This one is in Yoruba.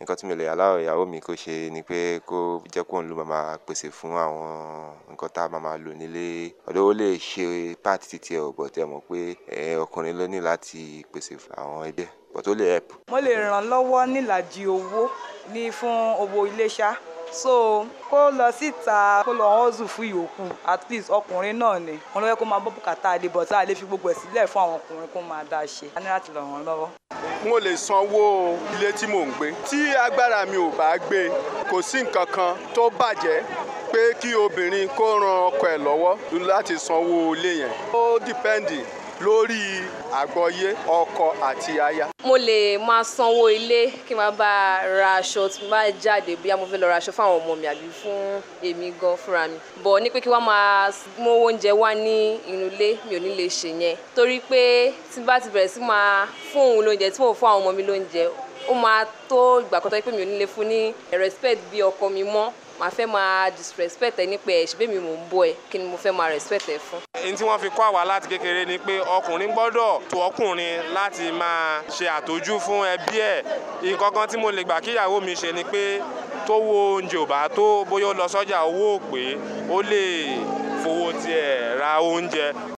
nǹkan tí mo lè allow ìyàwó mi kó ṣe ni pé kó jẹ́ kóun ló máa máa pèsè fún àwọn nǹkan tá a máa máa lò nílé although ó lè ṣe part titi ẹ̀ ò but ẹ mọ̀ pé ẹ ọkùnrin ló ní láti pèsè fún àwọn ẹbí ẹ̀ but ó lè help. mo lè ràn lọ́wọ́ nílàjì owó ní fún owó ilé ṣá so kó lọ síta kó lọ hustle fún ìyókù at least ọkùnrin náà ni wọn lọ yẹ kó máa bọ́ bùkátà àdé but tá a lè fi gbogbo ẹ̀ sílẹ̀ fún àwọn ọkùnrin kó máa dá a ṣe a ní láti ràn wọ́n lọ́wọ́. mo lè sanwó ilé tí mò ń gbé tí agbára mi ò bá gbé kò sí nǹkan kan tó bàjẹ́ pé kí obìnrin kó ran ọkọ ẹ̀ lọ́wọ́ láti sanwó ilé yẹn ó dìpẹ́ǹdì lórí àgbọ́yé ọkọ àti aya. mo lè máa sanwó ilé kí n máa bá a ra aṣọ tí mo bá jáde bí mo fẹ́ lọ ra aṣọ fún àwọn ọmọ mi àbí fún èmi gan fúnra mi bọ̀ ní pé kí wọ́n máa mú oúnjẹ wá ní inú ilé mi ò ní lè ṣe yẹn torí pé tí bá ti bẹ̀rẹ̀ sí máa fún òun lóúnjẹ tí mò ń fún àwọn ọmọ mi lóúnjẹ ó máa tó ìgbà kan tó yẹ pé mi ò ní lè fún ní respect bí ọkọ mi mọ́ màá fẹ́ máa disrespect ẹ nípa ẹ̀ ṣùgbọ́n mi mò ń bọ̀ ẹ kí ni mo fẹ́ máa respect ẹ fún. èyí tí wọ́n fi kọ́ àwa láti kékeré ni pé ọkùnrin gbọ́dọ̀ tó ọkùnrin láti máa ṣe àtọ́jú fún ẹbí ẹ̀ nǹkan kan tí mo lè gbà kíyàwó mi ṣe ni pé tó wo oúnjẹ ò bá tó bóyá ó lọ sọ́jà owó ò pé ó lè fowó tiẹ̀ ra oúnjẹ